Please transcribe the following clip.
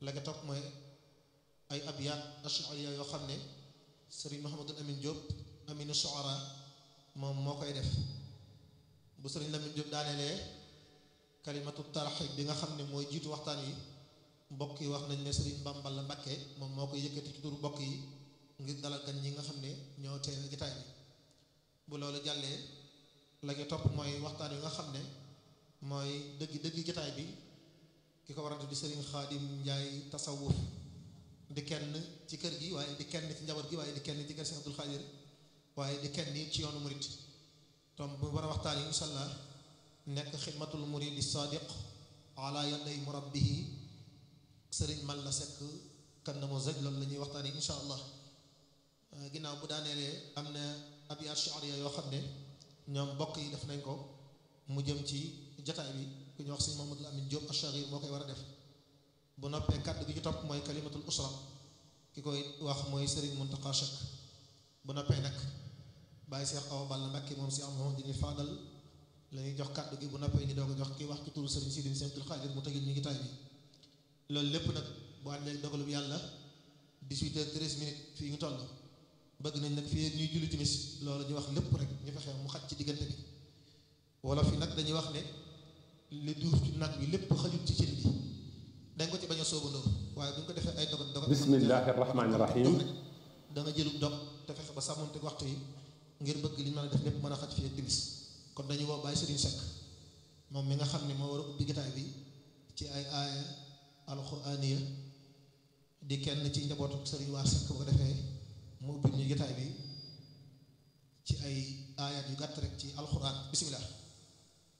la nga topp mooy ay abyaat ashariya yoo xam ne sëriñ Mouhamadul Amin Diop Aminu Shuara moom moo koy def bu sëriñ Lamine Diop daanelee kalimatu tarxib bi nga xam ne mooy jiitu waxtaan yi mbokk yi wax nañ ne sëriñ Bambal la Mbakke moom moo koy yëkkati ci turu mbokk yi ngir dalal gan ñi nga xam ne ñoo teewe gitaay bi bu loolu jàllee la ñu topp mooy waxtaan yi nga xam ne mooy dëgg dëgg gitaay bi ki ko warante di sëriñ Xaadim Njaay tasawuf di kenn ci kër gi waaye di kenn ci njaboot gi waaye di kenn ci kër Sëriñ Abdul Xaadir waaye di kenn ci yoonu murit tom bu war a waxtaan yi insha allah nekk xidmatul muridi sadiq ala yaday murabbihi sëriñ man la sekk kan na moo zëj loolu la ñuy waxtaan yi insha allah ginnaaw bu daaneelee am na abyaat shi'riya yoo xam ne ñoom mbokk yi def nañ ko mu jëm ci jataay bi ku ñu wax sëñ Mamadou Amin Diop Achagir moo koy war a def bu noppee kàddu gi ci topp mooy kalimatul usra ki koy wax mooy Serigne Mountakha Cheikh bu noppee nag bàyyi Cheikh Awa Balla Mbacké moom si am moom dini faadal la ñuy jox kàddu gi bu noppee ñu doog a jox kii wax ci turu Serigne Sidi Sëñ Abdul Xaadir mu tëjul ñu ngi tay bi loolu lépp nag bu àndee dogalub yàlla 18 heures 13 minutes fii ñu toll bëgg nañ nag fii ñuy julli timis loolu ñu wax lépp rek ñu fexe mu xaj ci diggante bi wala fi nag dañuy wax ne li duuf ci nag bi lépp xajut ci cin bi dañ ko ci bañ a soobandoo waaye bu ñu ko defee ay dogat dogat bismillahi rahmaani rahim da nga jëlub dog te fexe ba sàmmonte waxtu yi ngir bëgg li ñu mën a def lépp mën a xaj fii ak timis kon dañuy woo Baye Serigne Seck moom mi nga xam ne moo war a ubbi gitaay bi ci ay aaya alxuraaniya di kenn ci njabootu Serigne waa Seck bu ko defee mu ubbi ñu gitaay bi ci ay aayaat yu gàtt rek ci alxuraan bisimilah